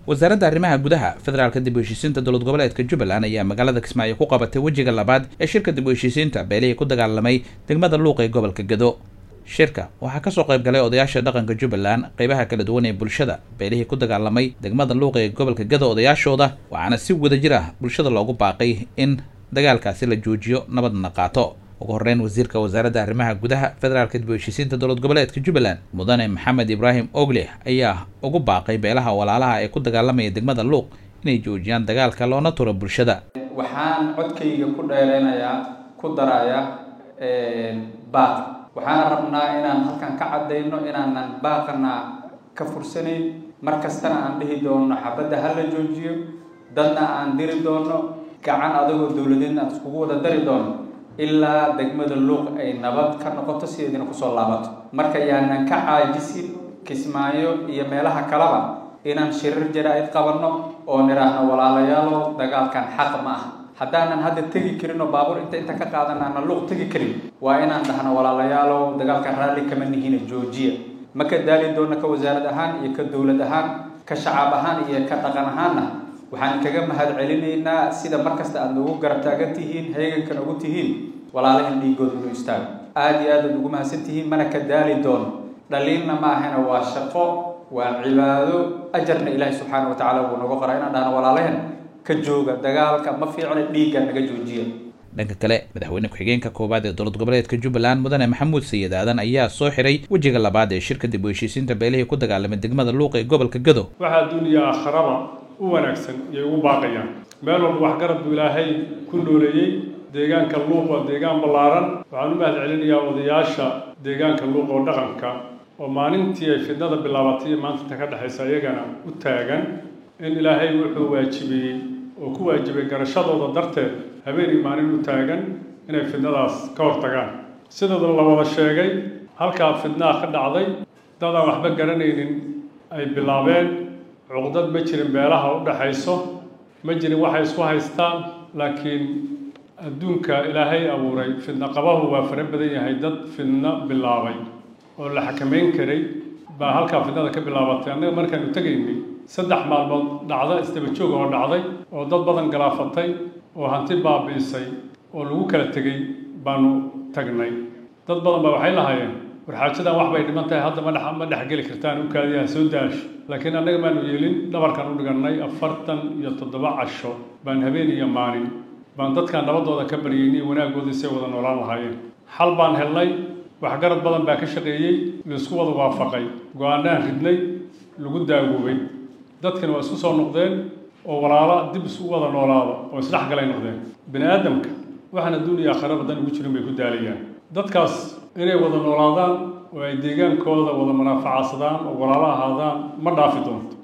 wasaaradda arrimaha gudaha federaalka dib u heshiisiinta dowlad goboleedka jubbaland ayaa magaalada kismaayo ku qabatay wejiga labaad ee shirka dib u heshiisiinta beelihii ku dagaalamay degmada luuq ee gobolka gado shirka waxaa kasoo qayb galay odayaasha dhaqanka jubbaland qeybaha kala duwan ee bulshada beelihii ku dagaalamay degmada luuq ee gobolka gado odayaashooda waxaana si wadajir ah bulshada loogu baaqay in dagaalkaasi la joojiyo nabadna qaato ugu horreyn wasiirka wasaaradda arrimaha gudaha federaalka dib u heshiisiinta dowlad goboleedka jubbaland mudane maxamed ibraahim ogleh ayaa ugu baaqay beelaha walaalaha ee ku dagaalamaya degmada luuq inay joojiyaan dagaalka loona turo bulshada waxaan codkayga ku dheereynayaa ku darayaa baaq waxaan rabnaa inaan halkan ka caddayno inaanan baaqana ka fursanayn mar kastana aan dhihi doono xabadda ha la joojiyo dadna aan diri doono gacan adagoo dowladeedna aan iskugu wada dari doono ilaa degmada luuq ay nabad ka noqoto sideedina kusoo laabato marka yaanan ka caajisin kismaayo iyo meelaha kaleba inaan shirir jaraa'id qabanno oo nidhaahno walaalayaalo dagaalkan xaq ma ah haddaanan hadda tegi karin oo baabuur inta inta ka qaadan aanan luuq tegi karin waa inaan dhahno walaalayaalo dagaalkan raalli kama nihina joojiya ma ka daali doona ka wasaarad ahaan iyo ka dowlad ahaan ka shacaab ahaan iyo ka dhaqan ahaanna waxaan kaga mahad celinaynaa sida markasta aad noogu garab taagan tihiin heegankan ugu tihiin walaalahan dhiigooda inuu istaago aada iyo aad aad ugu mahadsan tihiin mana ka daali doono dhaliilna ma ahana waa shaqo waa cibaado ajarna ilaahi subxaana wa tacala wuu nagu qoraa inaan dhahno walaalahan ka jooga dagaalka ma fiicna dhiigga naga joojiya dhanka kale madaxweyne ku-xigeenka koowaad ee dowlad goboleedka jubbaland mudane maxamuud sayid aadan ayaa soo xiray wejiga labaad ee shirka dib u heshiisiinta beelihii ku dagaalamay degmada luuq ee gobolka gado waxaa adduuniya aakharaba u wanaagsan iyay ugu baaqayaan meel walba waxgarad buu ilaahay ku nooleeyey deegaanka luuq waa deegaan ballaaran waxaan u mahad celinayaa odayaasha deegaanka luuq oo dhaqanka oo maalintii ay fidnada bilaabatay iyo maantanta ka dhexaysa iyagana u taagan in ilaahay wuxuu waajibiyey oo ku waajibay garashadooda darteed habeenii maalin u taagan inay fidnadaas ka hortagaan sidooda la wada sheegay halkaa fidnaha ka dhacday dadaan waxba garanaynin ay bilaabeen cuqdad ma jirin beelaha u dhaxayso ma jirin waxay isku haystaan laakiin adduunka ilaahay abuuray fidno qabahu waa fara badan yahay dad fidno bilaabay oo la xakamayn karay baa halkaa fidnada ka bilaabatay annaga markaanu tegaynay saddex maalmood dhacda isdaba joog oo dhacday oo dad badan galaafatay oo hanti baabi'isay oo lagu kala tegey baanu tagnay dad badan baa waxay lahaayeen warxaajadan wax bay dhiman tahay hadda ma dhex ma dhexgeli kartaan u kaadiyaha soo daasho laakiin annaga maanu yeelin dhabarkan u dhigannay afartan iyo toddoba casho baan habeen iyo maalin baan dadkan nabadooda ka baryeynay wanaaggoodii say wada noolaan lahaayeen xal baan helnay waxgarad badan baa ka shaqeeyey laisku wada waafaqay go-aanaan ridnay lagu daagoobay dadkana waa isku soo noqdeen oo walaalo dib isu wada noolaada oo isdhexgalay noqdeen bini aadamka waxaan adduuniya aakhira badan ugu jirin bay ku daalayaan dadkaas inay wada noolaadaan oo ay deegaankooda wada manaafacaadsadaan oo walaalo ahaadaan ma dhaafi doonto